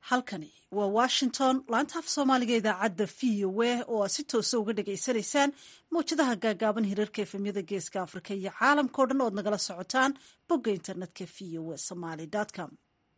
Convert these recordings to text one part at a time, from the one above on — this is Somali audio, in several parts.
halkani waa washington laanta af soomaaliga idaacadda v o a oo aad si toosa uga dhagaysanaysaan mawjadaha gaagaaban hirarka efemyada geeska afrika iyo caalamkao dhan ood nagala socotaan bogga internetka v o a somaly com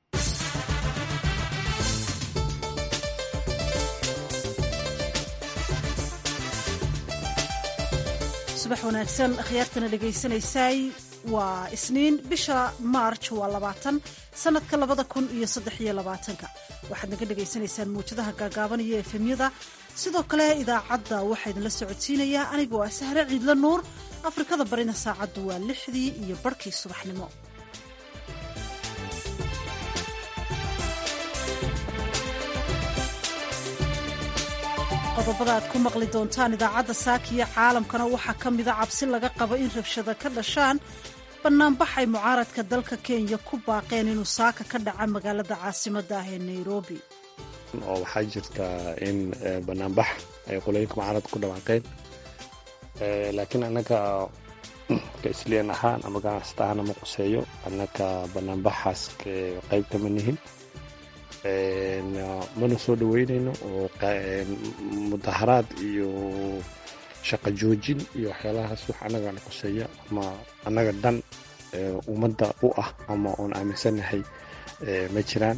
subax wanaagsan akhyaartana dhagaysanaysay waa isniin bisha maarj waa labaatan sanadka labada kun iyo saddex iyo labaatanka waxaad naga dhagaysanaysaan muwjadaha gaagaaban iyo efemyada sidoo kale idaacadda waxaa idinla socodsiinayaa anigoo ah sahre ciidla nuur afrikada barina saacaddu waa lixdii iyo barhkii subaxnimo qodobada aad ku maqli doontaan idaacadda saakiyo caalamkana waxaa ka mida cabsi laga qabo in rabshada ka dhashaan bannaanbaxay mucaaradka dalka kenya ku baaqeen inuu saaka ka dhaca magaalada caasimadda ah ee nairobi oo waxaa jirta in banaanbax ay qolooyinka mucaaradka ku dhawaaqeen laakiin annaga ka isliyan ahaan ama ganacsata ahaan ama quseeyo annaga banaanbaxaas qayb kama nihin mana soo dhaweynayno oo mudaharaad iyo shaqo joojin iyo waxyaalahaas wax annagana quseeya ama annaga dhan ummadda u ah ama oon aaminsanahay ma jiraan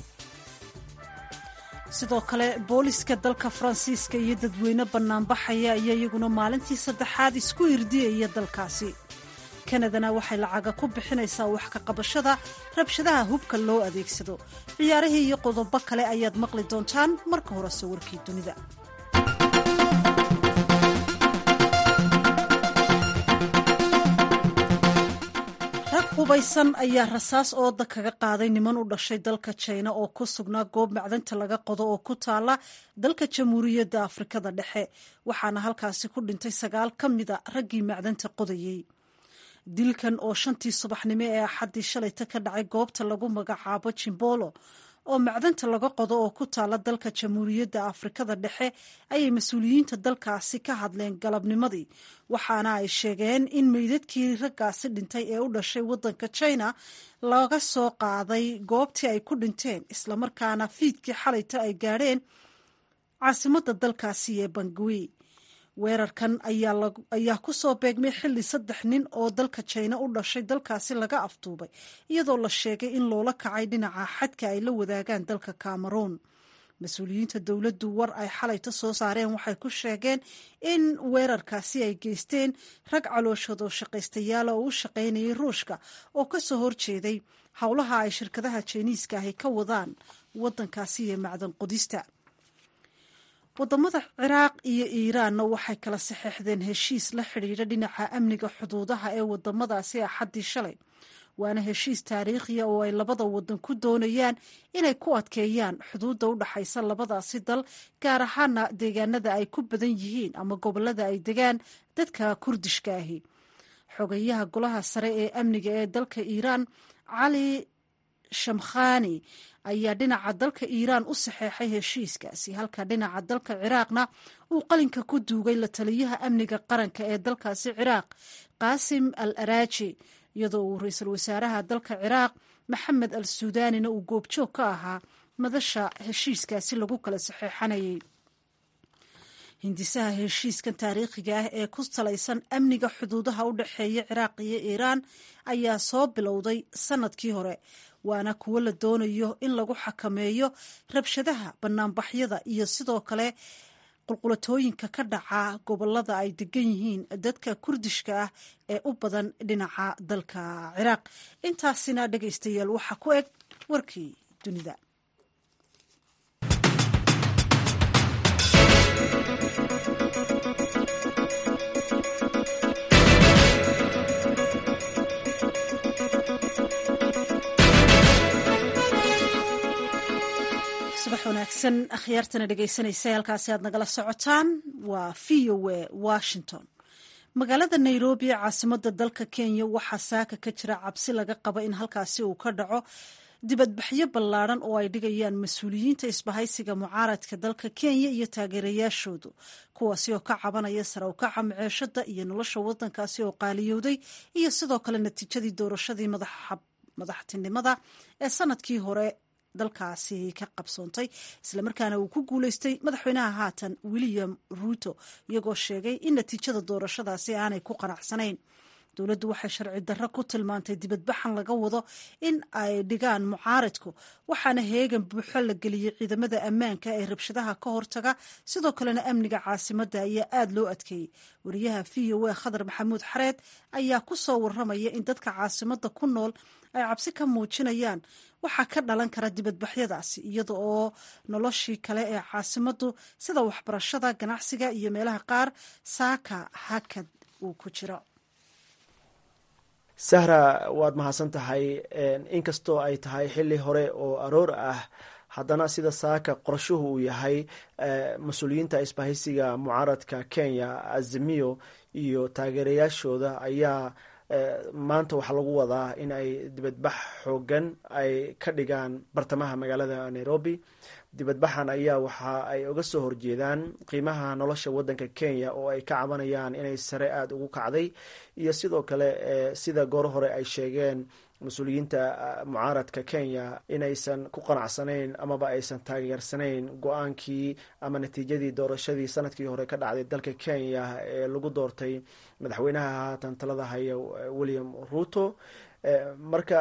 sidoo kale booliska dalka faransiiska iyo dadweyne bannaanbaxaya ayaa iyaguna maalintii saddexaad isku irdiyaya dalkaasi kanadana waxay lacaga ku bixinaysaa wax ka qabashada rabshadaha hubka loo adeegsado ciyaarihii iyo qodobo kale ayaad maqli doontaan marka horese warkii dunida rag hubaysan ayaa rasaas ooda kaga qaaday niman u dhashay dalka jina oo ku sugnaa goob macdanta laga qodo oo ku taala dalka jamhuuriyadda afrikada dhexe waxaana halkaasi ku dhintay sagaal ka mida raggii macdanta qodayey dilkan oo shantii subaxnimo ee axaddii shalayta ka dhacay goobta lagu magacaabo jimbolo oo macdanta laga qodo oo ku taala dalka jamhuuriyadda afrikada dhexe ayay mas-uuliyiinta dalkaasi ka hadleen galabnimadii waxaana ay sheegeen in meydadkii raggaasi dhintay ee u dhashay waddanka china laga soo qaaday goobtii ay ku dhinteen islamarkaana fiidkii xalayta ay gaadheen caasimadda dalkaasi ee bangui weerarkan ayaa ku soo beegmay xilli saddex nin oo dalka jina u dhashay dalkaasi laga afduubay iyadoo la sheegay in loola kacay dhinaca xadka ay la wadaagaan dalka cameroon mas-uuliyiinta dowladdu war ay xalayta soo saareen waxay ku sheegeen in weerarkaasi ay geysteen rag calooshoodoo shaqaystayaala oo u shaqaynayay ruushka oo ka soo horjeeday howlaha ay shirkadaha jiniiska ahi ka wadaan waddankaasi iyo macdan qodista wadamada ciraaq iyo iiraanna waxay kala saxeexdeen heshiis la xidhiidha dhinaca amniga xuduudaha ee wadamadaasi axaddii shalay waana heshiis taariikhiya oo ay labada wadan ku doonayaan inay ku adkeeyaan xuduudda u dhaxaysa labadaasi dal gaar ahaana deegaanada ay ku badan yihiin ama gobolada ay degaan dadka kurdishka ahi xogayaha golaha sare ee amniga ee dalka iiraan cali shamkhani ayaa dhinaca dalka iiraan u saxeexay heshiiskaasi halka dhinaca dalka ciraaqna uu qalinka ku duugay la taliyaha amniga qaranka ee dalkaasi ciraaq qaasim al araaji iyadoo uu ra-iisul wasaaraha dalka ciraaq maxamed al suudaanina uu goobjoog ka ahaa madasha heshiiskaasi lagu kala saxeexanayay hindisaha heshiiskan taariikhiga ah ee ku salaysan amniga xuduudaha u dhexeeya ciraaq iyo iiraan ayaa soo bilowday sanadkii hore waana kuwo la doonayo in lagu xakameeyo rabshadaha banaanbaxyada iyo sidoo kale qulqulatooyinka ka dhaca gobolada ay degan yihiin dadka kurdishka ah ee u badan dhinaca dalka ciraaq intaasina dhegaystayaal waxaa ku eg warkii dunida subax wanaagsan akhyaartana dhegaysanaysa halkaasi aad nagala socotaan waa v o a washington magaalada nairobi ee caasimada dalka kenya waxaa saaka ka jira cabsi laga qaba in halkaasi uu ka dhaco dibadbaxyo ballaadhan oo ay dhigayaan mas-uuliyiinta isbahaysiga mucaaradka dalka kenya iyo taageerayaashoodu kuwaasi oo ka cabanaya sare u kaca maceeshada iyo nolosha wadankaasi oo qaaliyowday iyo sidoo kale natiijadii doorashadii madaxtinimada ee sanadkii hore dalkaasi ka qabsoontay islamarkaana uu ku guuleystay madaxweynaha haatan william ruuto iyagoo sheegay in natiijada doorashadaasi aanay ku qanacsanayn dowladdu waxay sharci darro ku tilmaantay dibadbaxan laga wado in ay dhigaan mucaaridku waxaana heegan buuxo la geliyey ciidamada ammaanka ee rabshadaha ka hortaga sidoo kalena amniga caasimadda ayaa aada loo adkeeyey wariyaha v o a khadar maxamuud xareed ayaa ku soo waramaya in dadka caasimadda ku nool ay cabsi ka muujinayaan waxaa ka dhalan kara dibadbaxyadaasi iyada oo noloshii kale ee caasimaddu sida waxbarashada ganacsiga iyo meelaha qaar saaka hakad uu ku jiro sahra waad mahadsan tahay inkastoo ay tahay xili hore oo aroor ah haddana sida saaka qorshuhu uu yahay mas-uuliyiinta isbahaysiga mucaaradka kenya azimiyo iyo taageerayaashooda ayaa maanta waxaa lagu wadaa in ay dibadbax xoogan ay ka dhigaan bartamaha magaalada nairobi dibadbaxan ayaa waxa ay uga soo horjeedaan qiimaha nolosha wadanka kenya oo ay ka cabanayaan inay sare aada ugu kacday iyo sidoo kale sida goor hore ay sheegeen mas-uuliyiinta mucaaradka kenya inaysan ku qanacsanayn amaba aysan taageersanayn go-aankii ama natiijadii doorashadii sanadkii hore ka dhacday dalka kenya ee lagu doortay madaxweynaha haatan talada haya william ruto marka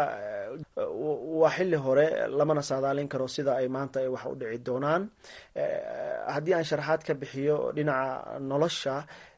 waa xili hore lamana saadaalin karo sida ay maanta ay wax u dhici doonaan haddii aan sharaxaad ka bixiyo dhinaca nolosha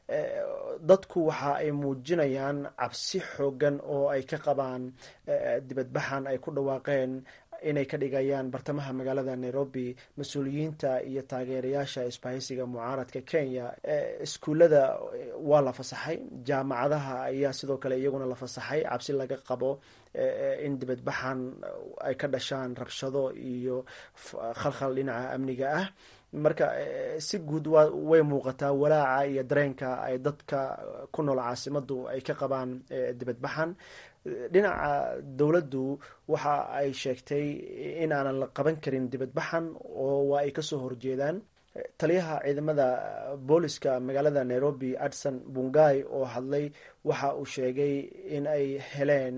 dadku waxa ay muujinayaan cabsi xoogan oo ay ka qabaan dibadbaxan ay ku dhawaaqeen inay ka dhigayaan bartamaha magaalada nairobi mas-uuliyiinta iyo taageerayaasha isbahaysiga mucaaradka kenya iskuullada waa la fasaxay jaamacadaha ayaa sidoo kale iyaguna la fasaxay cabsi laga qabo in dibadbaxan ay ka dhashaan rabshado iyo khalkhal dhinaca amniga ah marka si guud wa way muuqataa walaaca iyo dareenka ay dadka ku nool caasimadu ay ka qabaan dibadbaxan dhinaca dowladdu waxa ay sheegtay in aanan la qaban karin dibadbaxan oo waa ay kasoo horjeedaan taliyaha ciidamada booliska magaalada nairobi adson bungai oo hadlay waxa uu sheegay in ay heleen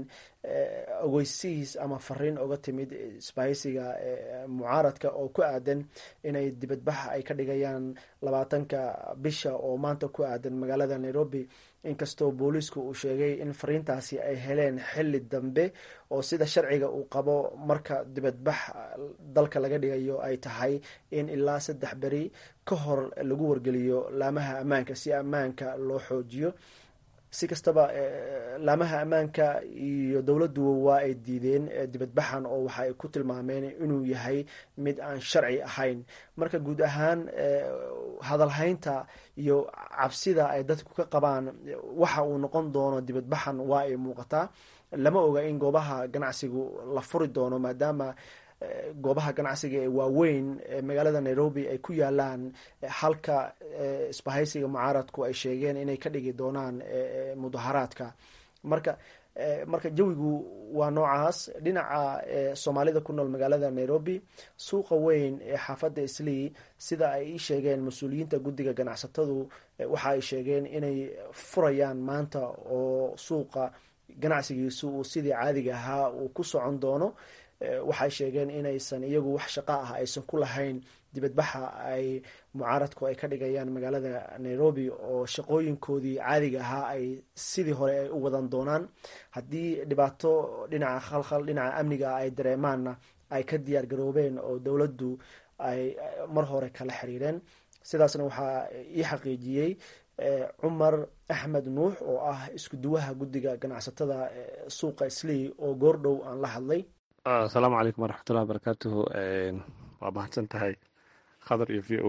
ogeysihiis ama fariin oga timid isbahaysiga mucaaradka oo ku aadan inay dibadbax ay ka dhigayaan labaatanka bisha oo maanta ku aadan magaalada nairobi inkastoo booliisku uu sheegay in fariintaasi ay heleen xili dambe oo sida sharciga uu qabo marka dibadbax dalka laga dhigayo ay tahay in ilaa saddex beri ka hor lagu wargeliyo laamaha ammaanka si ammaanka loo xoojiyo si kastaba laamaha ammaanka iyo dowladdu waa ay diideen dibadbaxan oo waxa ay ku tilmaameen inuu yahay mid aan sharci ahayn marka guud ahaan hadalhaynta iyo cabsida ay dadku ka qabaan waxa uu noqon doono dibadbaxan waa ay muuqataa lama oga in goobaha ganacsigu la furi doono maadaama goobaha ganacsiga ee waaweyn ee magaalada nairobi ay ku yaalaan halka isbahaysiga mucaaradku ay sheegeen inay ka dhigi doonaan mudaharaadka marka marka jawigu waa noocaas dhinaca soomaalida ku nool magaalada nairobi suuqa weyn ee xaafadda islii sida ay ii sheegeen mas-uuliyiinta guddiga ganacsatadu waxa ay sheegeen inay furayaan maanta oo suuqa ganacsigiisu uu sidii caadiga ahaa uu ku socon doono waxay sheegeen inaysan iyagu wax shaqo ah aysan ku lahayn dibadbaxa ay mucaaradku ay ka dhigayaan magaalada nairobi oo shaqooyinkoodii caadiga ahaa ay sidii hore ay u wadan doonaan haddii dhibaato dhinaca khalkhal dhinaca amniga ay dareemaanna ay ka diyaar garoobeen oo dowladdu ay mar hore kala xiriireen sidaasna waxaa ii xaqiijiyey cumar axmed nuux oo ah isku duwaha guddiga ganacsatada suuqa islii oo goordhow aan la hadlay asalaamu calaykum waraxmatullahi wabarakaatuhu waa mahadsan tahay khadar iyo v o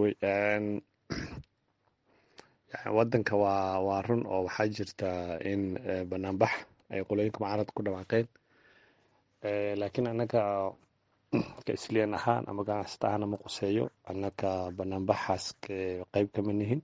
a wadanka waa waa run oo waxaa jirta in banaanbax ay qolooyinka mucaarad ku dhawaaqeen laakiin annaga ka isliyan ahaan ama ganacsata ahaan ama quseeyo annaga banaanbaxaas qeyb kama nihin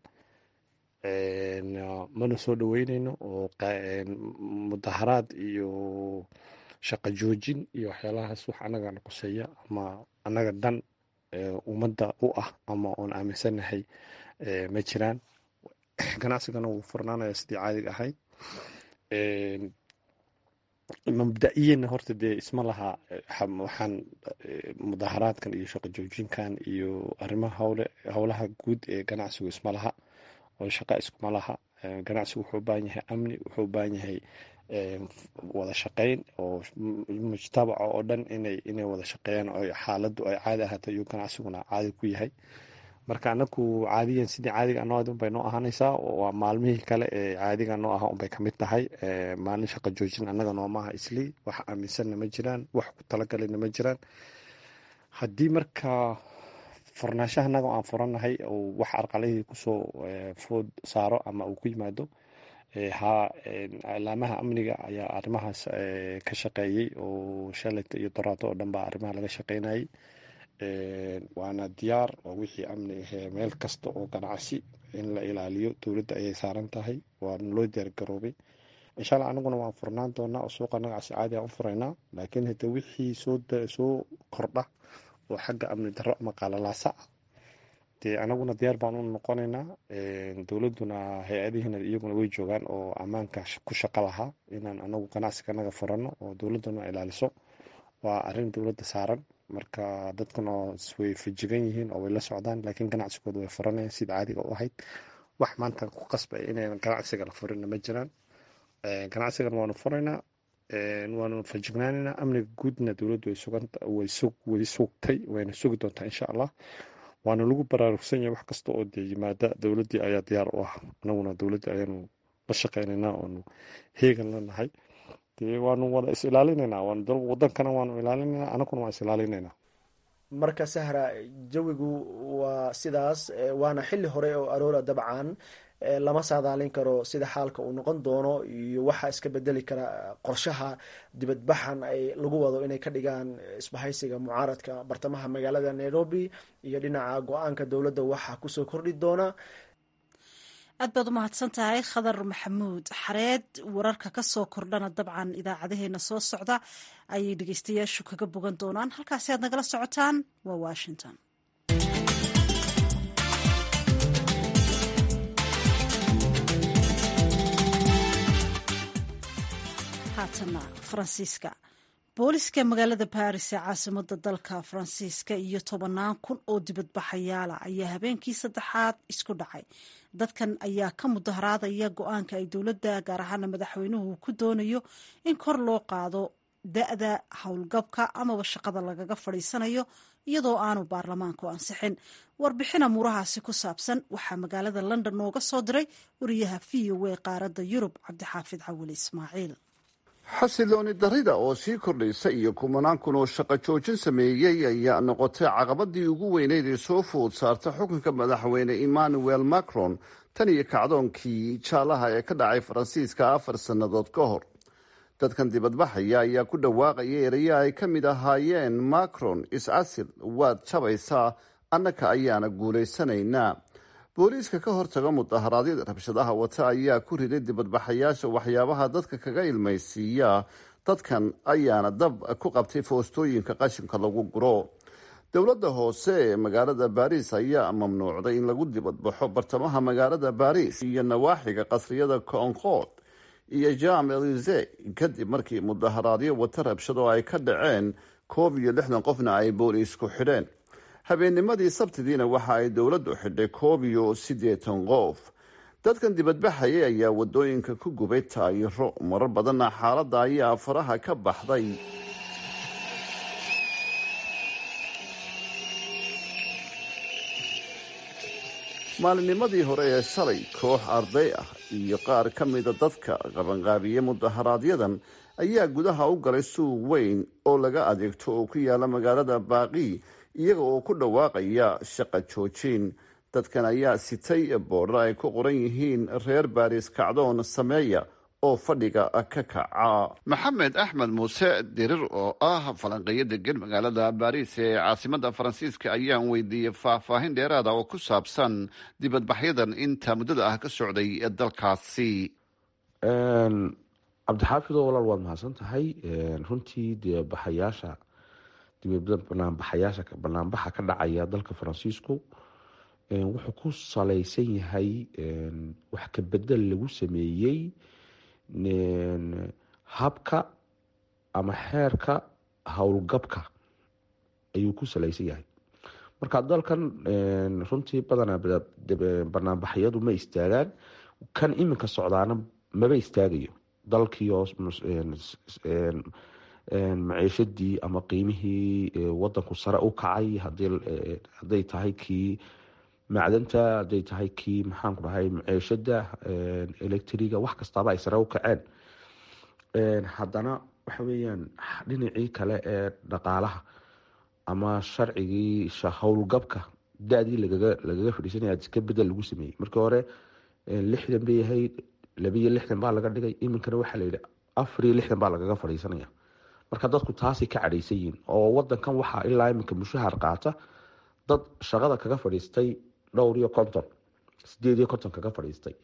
mana soo dhaweyneyno oo mudaharaad iyo shaqa joojin iyo waxyaalahaas wax annagana quseeya ama annaga dan ummadda u ah ama oon aaminsanahay ma jiraan ganacsigana wuu furnaanaya sidii caadiga ahayd mabda-iyana horta dee isma laha waxaan mudaharaadkan iyo shaqo joojinkan iyo arrimaha howle howlaha guud ee ganacsigu isma laha oo shaqa iskuma laha ganacsigu wuxuu u baahan yahay amni wuxuu u baahan yahay wada shaqeyn oo mujtamaca oo dhan inay inay wada shaqeeyaan oo xaaladdu ay caadi ahaato iyo ganacsiguna caadi ku yahay marka anaku caadiyan sidii caadiga anoo unbay noo ahaanaysaa waa maalmihii kale ee caadiga noo aha unbay kamid tahay maalin shaqa joojin annaga noomaaha islii wax aaminsanna ma jiraan wax ku talagalina ma jiraan haddii marka furnaashaha annaga aan furanahay oo wax arqalihii kusoo food saaro ama uu ku yimaado ha alaamaha amniga ayaa arrimahaas ka shaqeeyey oo shalayta iyo doraato oo dhan baa arrimaha laga shaqeynayay waana diyaar oo wixii amni ahee meel kasta oo ganacsi in la ilaaliyo dowladda ayay saaran tahay waana loo diyaargaroobay insha alla anaguna waan furnaan doonaa oo suuqa ganacsi caadi aan u furaynaa laakiin hade wixii soosoo kordha oo xagga amni darro ama qaalalaasa ah dee anaguna diyaar baan u noqonaynaa dowladduna hay-adihiina iyaguna way joogaan oo ammaanka ku shaqo lahaa inaan anagu ganacsiga anaga furano oo dowladduna ilaaliso waa arrin dowladda saaran marka dadkuna way fajigan yihiin oo way la socdaan laakiin ganacsigooda way furanayaan sida caadiga u ahayd wax maanta ku qasbay inaynan ganacsiga la furinna ma jiraan ganacsigan waanu furaynaa waanu fajignaanaynaa amniga guudna dowladdu way sugtay wayna sugi doontaa insha allah waana lagu baraarugsan yahay wax kasta oo dee yimaada dowladdii ayaa diyaar u ah anaguna dowladdii ayaanu la shaqeynaynaa oonu heegan la nahay dee waanu wada is ilaalinaynaa wadankana waanu ilaalinaynaa anaguna waan is ilaalinaynaa marka sahra jawigu waa sidaas waana xili hore oo aroora dabcan lama saadaalin karo sida xaalka uu noqon doono iyo waxaa iska bedeli kara qorshaha dibadbaxan ay lagu wado inay ka dhigaan isbahaysiga mucaaradka bartamaha magaalada nairobi iyo dhinaca go-aanka dowladda waxaa kusoo kordhi doona aad baad u mahadsan tahay khadar maxamuud xareed wararka ka soo kordhana dabcan idaacadaheena soo socda ayay dhegeystayaashu kaga bogan doonaan halkaasi aad nagala socotaan waa washington haatana faransiiska booliska magaalada baris ee caasimada dalka faransiiska iyo tobannaan kun oo dibadbaxayaala ayaa habeenkii saddexaad isku dhacay dadkan ayaa ka mudaharaadaya go-aanka ay dowladda gaar ahaana madaxweynuhu ku doonayo in kor loo qaado da-da howlgabka amaba shaqada lagaga fadhiisanayo iyadoo aanu baarlamaanku ansixin warbixin amuurahaasi ku saabsan waxaa magaalada london nooga soo diray wariyaha v o a qaaradda yurub cabdixaafid cawili ismaaciil xasilooni darida oo sii kordhaysa iyo kumanaan kun oo shaqo joojin sameeyey ayaa noqotay caqabadii ugu weyneyd ee soo food saarta xukunka madaxweyne emmanuel macron tan iyo kacdoonkii jaalaha ee ka dhacay faransiiska afar sannadood ka hor dadkan dibadbaxaya ayaa ku dhawaaqaya erayo ay ka mid ahaayeen macron is-asil waad jabaysaa annaka ayaana guulaysanaynaa booliiska ka hortaga mudaharaadyada rabshadaha wata ayaa ku riday dibadbaxayaasha waxyaabaha dadka kaga ilmaysiiya dadkan ayaana dab ku qabtay foostooyinka qashinka lagu guro dowladda hoose ee magaalada baris ayaa mamnuucday in lagu dibadbaxo bartamaha magaalada baris iyo nawaaxiga qasriyada koonkood iyo jam elise kadib markii mudaharaadyo wata rabshado ay ka dhaceen koob iyo lixdan qofna ay booliisku xidheen habeennimadii sabtidiina waxa ay dowladdu xidhay koob iyo siddeetan qof dadkan dibadbaxayay ayaa wadooyinka ku gubay taayiro marar badanna xaaladda ayaa faraha ka baxday maalinnimadii hore ee shalay koox arday ah iyo qaar ka mida dadka qabanqaabiye mudaharaaadyadan ayaa gudaha u galay suuq weyn oo laga adeegto oo ku yaala magaalada baaqi iyaga oo ku dhawaaqaya shaqa joojin dadkan ayaa sitay boodhar ay ku qoran yihiin reer baris kacdoon sameeya oo fadhiga ka kaca maxamed axmed muuse dirir oo ah falanqeeyo degan magaalada baris ee caasimada faransiiska ayaan weydiiyey faahfaahin dheeraada oo ku saabsan dibadbaxyadan inta muddada ah ka socday dalkaasi cabdixaafidoo walaal waad mahadsan tahay runtii dibadbaxayaasha banaanbaxayaasha banaanbaxa ka dhacaya dalka faransiisku wuxuu ku salaysan yahay wax ka bedel lagu sameeyey habka ama xeerka howlgabka ayuu ku salaysan yahay marka dalkan runtii badanaa banaanbaxyadu ma istaagaan kan iminka socdaana maba istaagayo dalkiioo maciishadii ama qiimihii wadanku sare u kacay haday tahay kii macdanta haday tahay kii maxaanku dhahay maciishada electriga wax kastaaba ay sare u kaceen haddana waxa weyaan dhinacii kale ee dhaqaalaha ama sharcigii howlgabka da-dii lagaga fadhiisanaya ka bedel lagu sameeyey markii hore lixdan bay ahayd labiyo lixdan baa laga dhigay iminkana waxaa layihi afar iyo lixdan baa lagaga fadhiisanaya marka dadku taasay ka cadhaysan yihiin oo wadankan waxaa ilaa iminka mushahar qaata dad shaqada kaga fadhiistay dhowr iyo konton sideed iyo konton kaga fadhiistay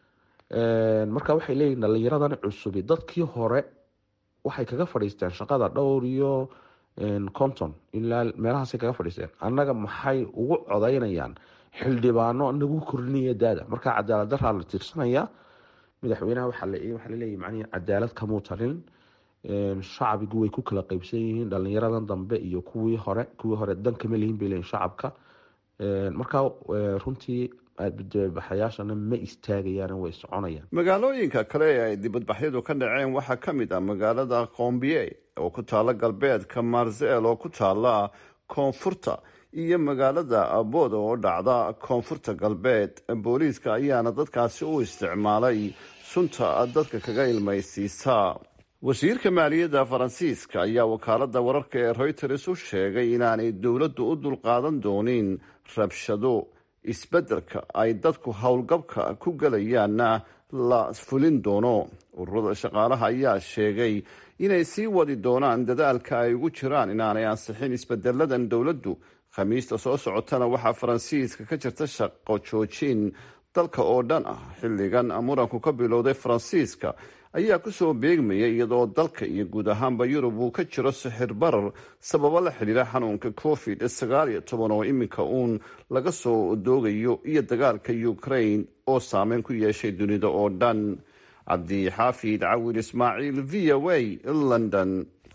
marka waxay leeyihin dhalinyaradan cusubi dadkii hore waxay kaga fadhiisteen shaqada dhowr iyo konton ilaa meelahaasay kaga fadhiisteen annaga maxay ugu codaynayaan xildhibaano nagu kordhinaya daada marka cadaalad daraa la tiirsanaya madaxweynaha waxaa laleeyahy macnihi cadaalad kamuu talin shacbigu way ku kala qeybsan yihiin dhalinyaradan dambe iyo kuwii hore kuwii hore dan kama lihin bay leeyihin shacabka marka runtii dibadbaxayaashana ma istaagayaan way soconayaan magaalooyinka kale ee ay dibadbaxyadu ka dhaceen waxaa ka mid ah magaalada qoombiye oo ku taala galbeedka marsel oo ku taala koonfurta iyo magaalada abood oo dhacda koonfurta galbeed booliiska ayaana dadkaasi u isticmaalay sunta dadka kaga ilmaysiisa wasiirka maaliyadda faransiiska ayaa wakaalada wararka ee reuters u sheegay inaanay dowladdu u dulqaadan doonin rabshado isbeddelka ay dadku howlgabka ku gelayaanna la fulin doono ururada shaqaalaha ayaa sheegay inay sii wadi doonaan dadaalka ay ugu jiraan inaanay ansixin isbedeladan dowladdu khamiista soo socotana waxaa faransiiska ka jirta shaqo joojin dalka oo dhan ah xilligan muranku ka bilowday faransiiska ayaa kusoo beegmayay iyadoo dalka iyo guud ahaanba yurub uu ka jiro sixir barar sababo la xidhiira xanuunka covid sagaal iyo toban oo iminka uun laga soo doogayo iyo dagaalka ukraine oo saameyn ku yeeshay dunida oo dhan cabdixaafid cawil ismaaciil v o a london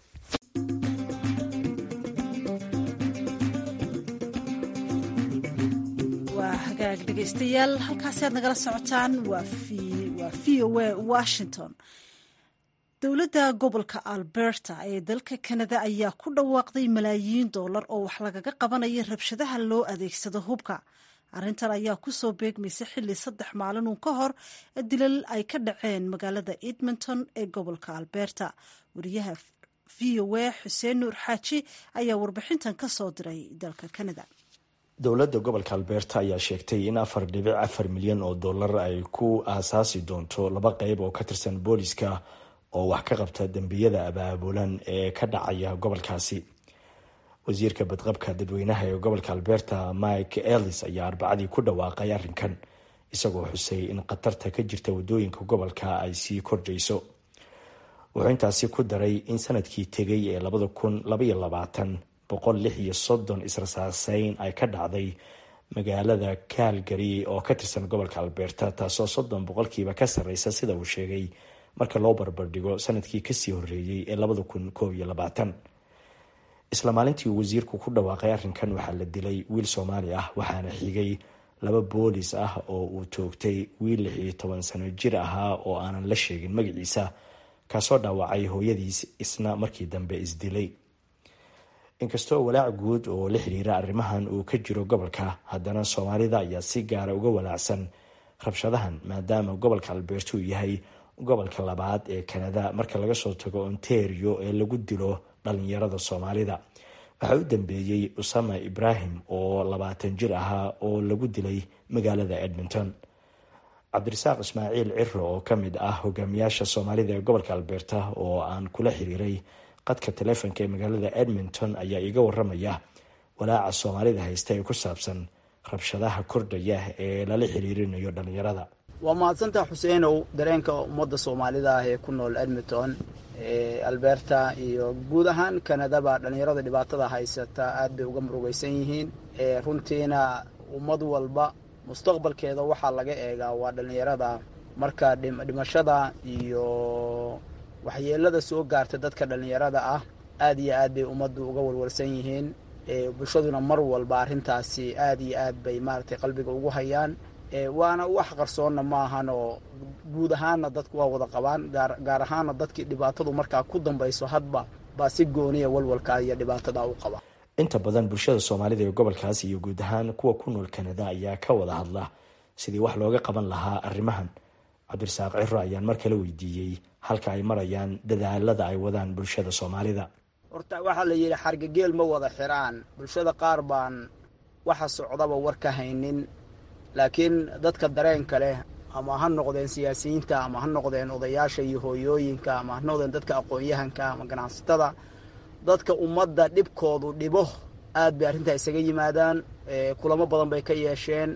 hagaag dhegaystayaal halkaasi aad nagala socotaan waa v o a washington dowladda gobolka alberta ee dalka kanada ayaa ku dhawaaqday malaayiin doolar oo wax lagaga qabanaya rabshadaha loo adeegsado hubka arrintan ayaa kusoo beegmaysa xilli saddex maalin uun ka hor dilal ay ka dhaceen magaalada edmonton ee gobolka alberta wariyaha v o a xuseen nuur xaaji ayaa warbixintan ka soo diray dalka kanada dowladda gobolka alberta ayaa sheegtay in afar dhibic afar milyan oo dollar ay ku aasaasi doonto laba qeyb oo ka tirsan booliska oo wax ka qabta dembiyada abaabulan ee ka dhacaya gobolkaasi wasiirka badqabka dadweynaha ee gobolka alberta mike ellis ayaa arbacadii ku dhawaaqay arrinkan isagoo xusay in khatarta ka jirta wadooyinka gobolka ay sii kordhayso wuxuu intaasi ku daray in sanadkii tegay ee labada kun labaiyo labaatan boqol lix iyo soddon israsaaseyn ay ka dhacday magaalada calgary oo ka tirsan gobolka alberta taasoo soddon boqolkiiba ka sarreysa sida uu sheegay marka loo barbardhigo sanadkii kasii horeeyey ee labada kun koob iyo labaatan isla maalintii uu wasiirku ku dhawaaqay arrinkan waxaa la dilay wiil soomaali ah waxaana xigay laba boolis ah oo uu toogtay wiil lix iyo toban sano jir ahaa oo aanan la sheegin magaciisa kaasoo dhaawacay hooyadiis isna markii dambe isdilay inkastoo walaac guud oo la xiriira arrimahan uu ka jiro gobolka haddana soomaalida ayaa si gaara uga walaacsan rabshadahan maadaama gobolka alberta uu yahay gobolka labaad ee kanada marka laga soo tago ontario ee lagu dilo dhalinyarada soomaalida waxaa u dambeeyey usama ibrahim oo labaatan jir ahaa oo lagu dilay magaalada edmonton cabdirasaaq ismaaciil ciro oo kamid ah hogaamiyaasha soomaalida ee gobolka alberta oo aan kula xiriiray qadka taleefonka ee magaalada edmonton ayaa iiga waramaya walaaca soomaalida haysta ee ku saabsan rabshadaha kordhaya ee lala xiriirinayo dhalinyarada waa mahadsantaa xuseenow dareenka ummadda soomaalida ah ee ku nool edmonton ee alberta iyo guud ahaan kanadaba dhallinyarada dhibaatada haysata aad bay uga murugaysan yihiin runtiina ummad walba mustaqbalkeeda waxaa laga eegaa waa dhallinyarada marka dhimashada iyo waxyeelada soo gaarta dadka dhallinyarada ah aad iyo aad bay ummaddu uga walwalsan yihiin bulshaduna mar walba arrintaasi aad iyo aad bay maaragtay qalbiga ugu hayaan waana wax qarsoonna ma ahan oo guud ahaanna dadku waa wada qabaan gaar ahaanna dadkii dhibaatadu markaa ku dambayso hadba baa si gooniya walwalkaa iyo dhibaatada u qaba inta badan bulshada soomaalida ee gobolkaas iyo guud ahaan kuwa ku nool kanada ayaa ka wada hadla sidii wax looga qaban lahaa arrimahan cabdirasaaq ciro ayaan mar kale weydiiyey halka ay marayaan dadaalada ay wadaan bulshada soomaalida horta waxaa la yidhi xargageel ma wada xiraan bulshada qaar baan waxa socdaba war ka haynin laakiin dadka dareenka leh ama ha noqdeen siyaasiyiinta ama ha noqdeen odayaasha iyo hooyooyinka ama ha noqdeen dadka aqoon-yahanka ama ganacsatada dadka ummadda dhibkoodu dhibo aad bay arrintaa isaga yimaadaan kulamo badan bay ka yeesheen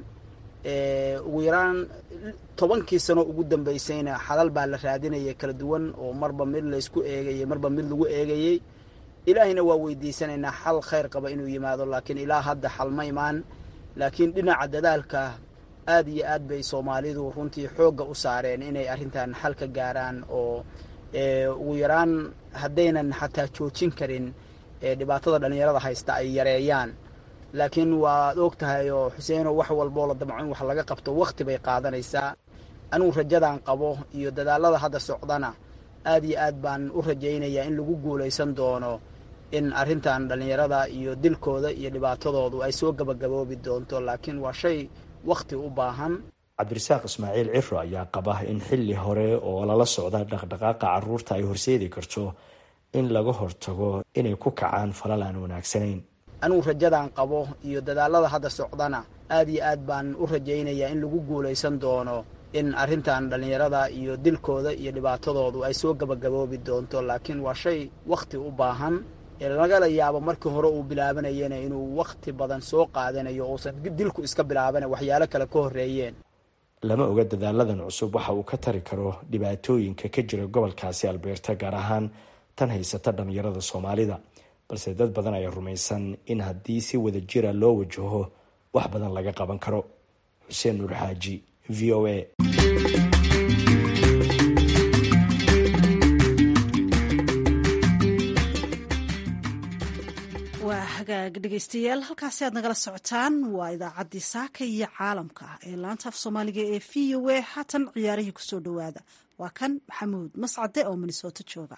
ugu yaraan tobankii sano ugu dambaysayna xalal baa la raadinaya kala duwan oo marba mid laysku eegayay marba mid lagu eegayey ilaahayna waa weydiisanaynaa xal khayr qaba inuu yimaado laakiin ilaa hadda xal ma imaan laakiin dhinaca dadaalka aad iyo aad bay soomaalidu runtii xoogga u saareen inay arrintan xal ka gaaraan oo ugu yaraan haddaynan xataa joojin karin dhibaatada dhallinyarada haysta ay yareeyaan laakiin waad og tahay oo xuseeno wax walboo la damco in wax laga qabto wakhti bay qaadanaysaa anugu rajadan qabo iyo dadaalada hadda socdana aad iyo aad baan u rajaynayaa in lagu guulaysan doono in arrintan dhallinyarada iyo dilkooda iyo dhibaatadoodu ay soo gabagaboobi doonto laakiin waa shay wakhti u baahan cabdirasaaq ismaaciil ciro ayaa qaba in xilli hore oo lala socda dhaqdhaqaaqa caruurta ay horseedi karto in laga hortago inay ku kacaan falal aan wanaagsanayn anugu rajadan qabo iyo dadaalada hadda socdana aad iyo aad baan u rajaynayaa in lagu guulaysan doono in arrintan dhallinyarada iyo dilkooda iyo dhibaatadoodu ay soo gabagaboobi doonto laakiin waa shay wakhti u baahan lagala yaabo markii hore uu bilaabanayana inuu wakhti badan soo qaadanayo uusan dilku iska bilaabana waxyaalo kale ka horreeyeen lama oga dadaaladan cusub waxa uu ka tari karo dhibaatooyinka ka jira gobolkaasi albeerta gaar ahaan tan haysata dhallinyarada soomaalida balse dad badan ayaa rumaysan in haddii si wada jira loo wajaho wax badan laga qaban karo xuseen nuur xaaji v o a waa hagaag dhegeystayaal halkaasi aad nagala socotaan waa idaacaddii saaka iyo caalamka ee laanta af soomaaliga ee v o a haatan ciyaarihii kusoo dhowaada waa kan maxamuud mascade oo minnesooto jooga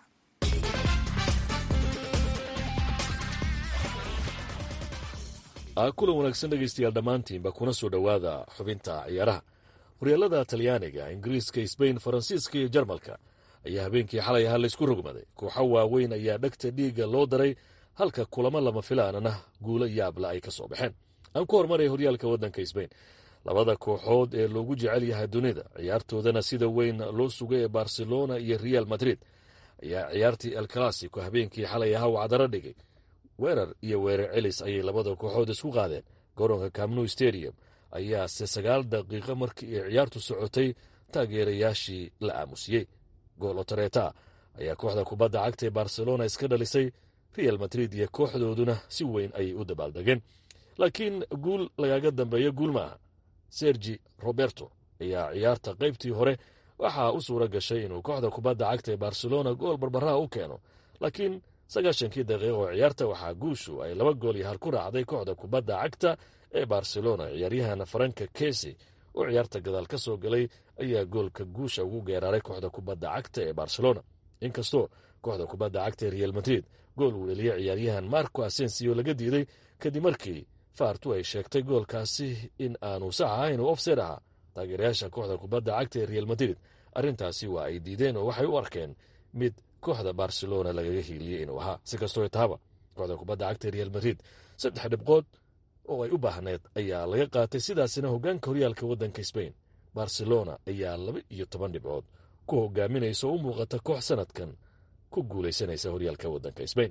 kulan wanaagsan dhegaystayaal dhammaantiinba kuna soo dhowaada xubinta ciyaaraha horyaalada talyaaniga ingiriiska sbain faransiiska iyo jarmalka ayaa habeenkii xalay ahaa laysku rogmaday kooxo waaweyn ayaa dhegta dhiigga loo daray halka kulamo lama filaanana guulo yaabla ay ka soo baxeen aan ku hormaray horyaalka waddanka sbain labada kooxood ee loogu jecel yahay dunida ciyaartoodana sida weyn loo sugay ee barcelona iyo real madrid ayaa ciyaartii el classico habeenkii xalay ahaa wacdaro dhigay weerar iyo weerar celis ayay labada kooxood isku qaadeen garoonka camnu stadium ayaase sagaal daqiiqo markii ay ciyaartu socotay taageerayaashii la aamusiyey gool otareeta ayaa kooxda kubadda cagta ee barcelona iska dhalisay real madrid iyo kooxdooduna si weyn ayay u dabaaldegeen laakiin guul lagaga dambeeyo guul maaha sergi roberto ayaa ciyaarta qaybtii hore waxaa u suura gashay inuu kooxda kubadda cagta ee barcelona gool barbaraha u keeno laakiin sagaashankii daqiiqa oo ciyaarta waxaa guushu ay laba gool iyo hal ku raacday kooxda kubadda cagta ee barcelona ciyaaryahan faranka kesi oo ciyaarta gadaal ka soo galay ayaa goolka guusha ugu geeraaray kooxda kubadda cagta ee barcelona inkastoo kooxda kubadda cagta ee real madrid gool uu dheliyey ciyaaryahan marco asensio laga diiday kadib markii faartu ay sheegtay goolkaasi in aanu sax ahayn oo ofseed ahaa taageerayaasha kooxda kubadda cagta ee real madrid arrintaasi waa ay diideen oo waxay u arkeen mid kooxda barcelona lagaga hiiliyey inuu ahaa si kastoo taaba kooxda kubadda cagta ee real madrid saddex dhibqood oo ay u baahneed ayaa laga qaatay sidaasina hoggaanka horyaalka waddanka sbain barcelona ayaa laba iyo toban dhibcood ku hogaaminaysa oo u muuqata koox sanadkan ku guulaysanaysa horyaalka waddanka sbain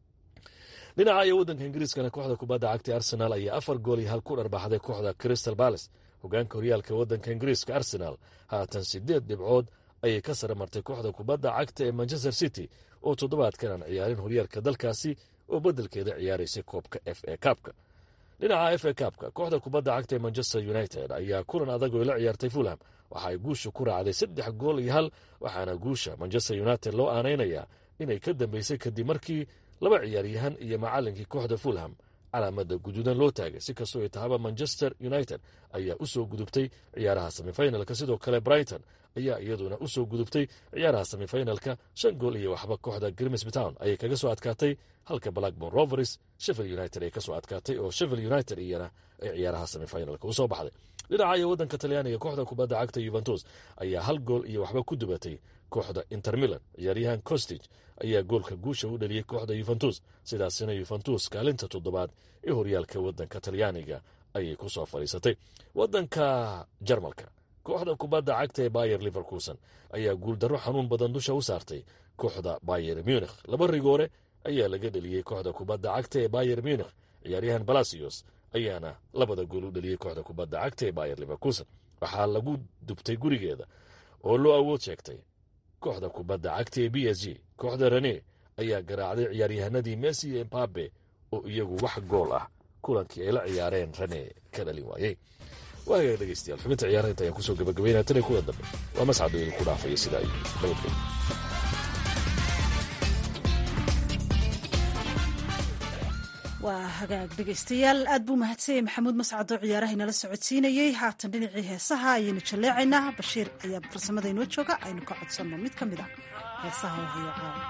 dhinaca iyo waddanka ingiriiskana kooxda kubadda cagta arsenal ayaa afar gool iyo hal ku dharbaxday kooxda crystal balace hogaanka horyaalka waddanka ingiriiska arsenal haatan sideed dhibcood ayay ka sare martay kooxda kubadda cagta ee manchester city oo toddobaadkan aan ciyaarin horyaalka dalkaasi oo beddelkeeda ciyaaraysay koobka f a kaabka dhinaca f a kabka kooxda kubadda cagta ee manchester united ayaa kulan adag oo la ciyaartay fulham waxa ay guusha ku raacday saddex gool iyo hal waxaana guusha manchester united loo aanaynayaa inay ka dambeysay kadib markii laba ciyaaryahan iyo macallinkii kooxda fulham calaamada guduudan loo taagay si kastoo ay tahaba manchester united ayaa u soo gudubtay ciyaaraha semifinalka sidoo kale brighton ayaa iyaduna u soo gudubtay ciyaaraha semifinalka shan gool iyo waxba kooxda grimsby town ayay kaga soo adkaatay halka blackborn rovers sheffield united ay ka soo adkaatay oo sheffield united iyana ay ciyaaraha semifinalka u soo baxday dhinaca iyo waddanka talyaaniga kooxda kubadda cagta yuventus ayaa hal gool iyo waxba ku dubatay kooxda inter milan ciyaaryahan costig ayaa goolka guusha u dhaliyey kooxda yuventus sidaasina yuventus kaalinta toddobaad ee horyaalka waddanka talyaaniga ayay ku soo fadhiisatay waddanka jarmalka kooxda kubadda cagta ee bayer liverkuson ayaa guuldarro xanuun badan dusha u saartay kooxda bayer munikh laba rigoore ayaa laga dheliyey kooxda kubadda cagta ee bayer munikh ciyaaryahan balasios ayaana labada gool u dheliyey kooxda kubadda cagta ee bayer liverkuson waxaa lagu dubtay gurigeeda oo loo awood sheegtay kooxda kubadda cagta ee b s g kooxda rene ayaa garaacday ciyaaryahanadii messi iyo embabe oo iyagu wax gool ah kulankii ay la ciyaareen rene ka dhalin waayey waagaga dhegeystayaal xubinta ciyaaraha inta ayaan kusoo gabagabaynaya tan iyo kuwa dambe waa mascado idinku dhaafaya sidaa iyo nabadgelyo waa hagaag dhegaystayaal aad buu mahadsanyay maxamuud mascad oo ciyaaraha inala socodsiinayey haatan dhinacii heesaha ayaynu jalleecaynaa bashiir ayaa farsamada inoo jooga aynu ka codsanno mid ka mid ah heesaha oo hayo caawa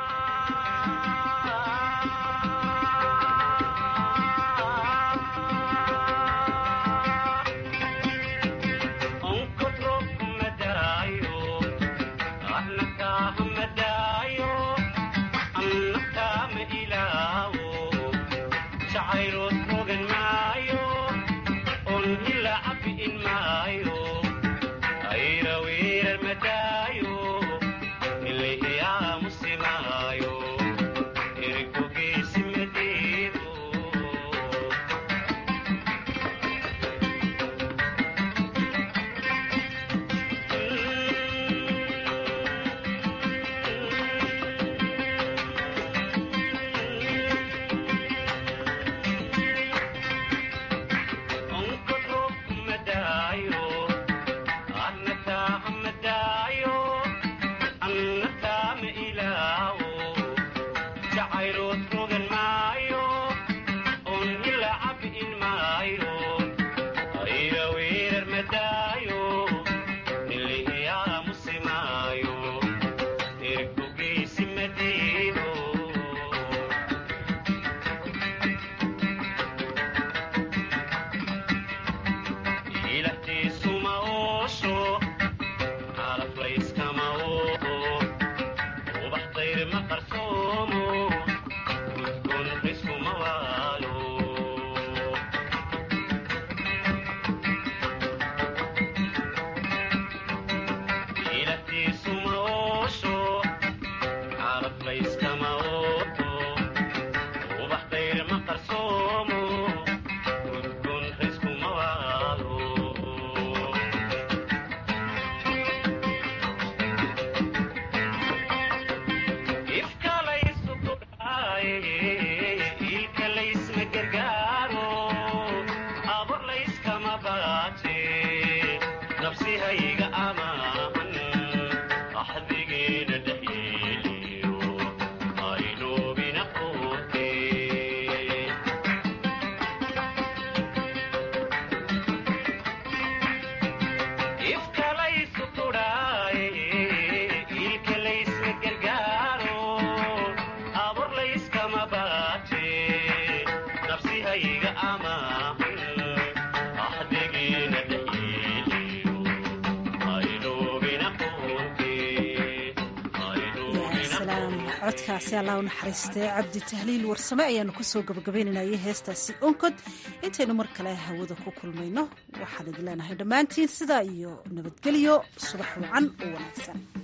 codkaasi allah u naxariistee cabdi tahliil warsame ayaanu kusoo gabagabaynanayay heestaasi onkod intaynu mar kale hawada ku kulmayno waxaan idin leenahay dhammaantiin sidaa iyo nabadgelyo subax wacan oo wanaagsan